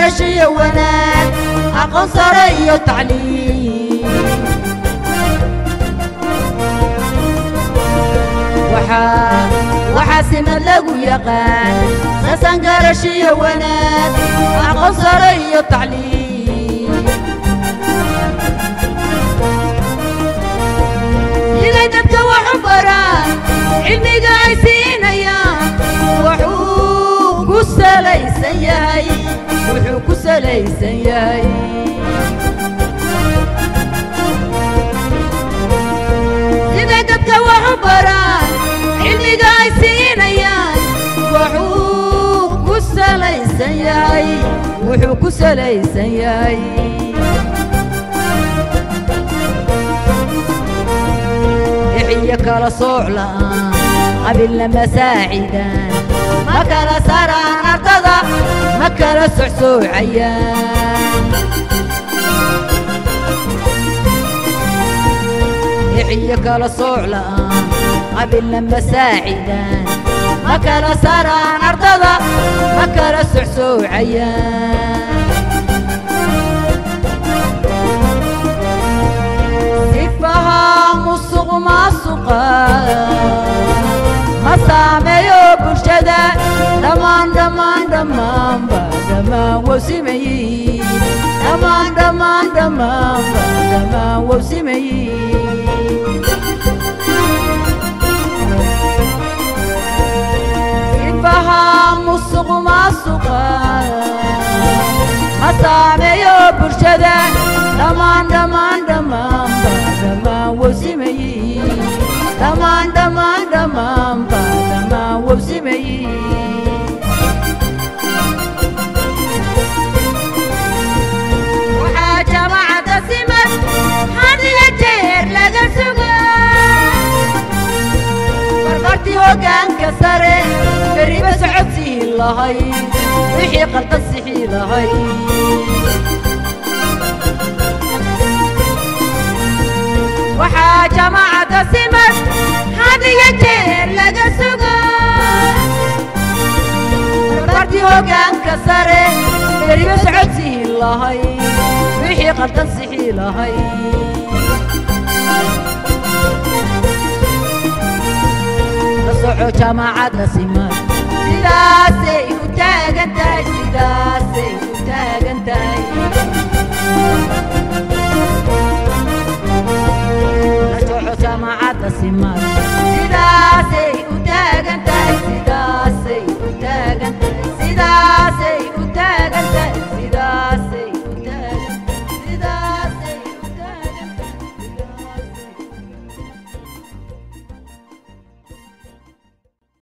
garashiyo wanaag aqoon sare iyo tacliim waxaa waxaa simad lagu yaqaan sasan garashiyo wanaag aqoon sare iyo tacliim siday dadka wax u baraan cilmiga ay siinayaan wuxuu ku salaysan yahay wuxuu ku salaysan yahay siday dadka wax u baraan cilmiga ay siinayaan wuxuu ku salaysan yahay wuxuu ku salaysan yahay iyo kala sooc la'aan qabilna masaacidaan ma kala saraan ardada ma kala socsoocayaan iyo kala sooc la'aan qabilna masaacidaan ma kala saraan ardada ma kala socsoocayaan musuq maasuqa ma saameeyo bulshada dhammaan dhammaan dhammaanba dhammaan wawsimayi dhammaan dhammaan dhammaanba dhammaan wawsimayi sifaha musuq maasuqa ma saameeyo bulshada dhammaan dhammaan dhammaanba dhammaan wawsimayi dhammaan dhammaan dhammaanba dhammaan wawsimayi waxaa jamacadda simad had iyo jeer laga suga barbartii hoggaanka sare beriba socodsii lahay wixii qaldan sixii lahay waxaa jamacadda simad had iyo jeer laga suga barbartii hoggaanka sare beriba socodsii lahay wixii qaldan sixii lahay la soco jamacadda simad sidaasay u taagan tahay sidaasay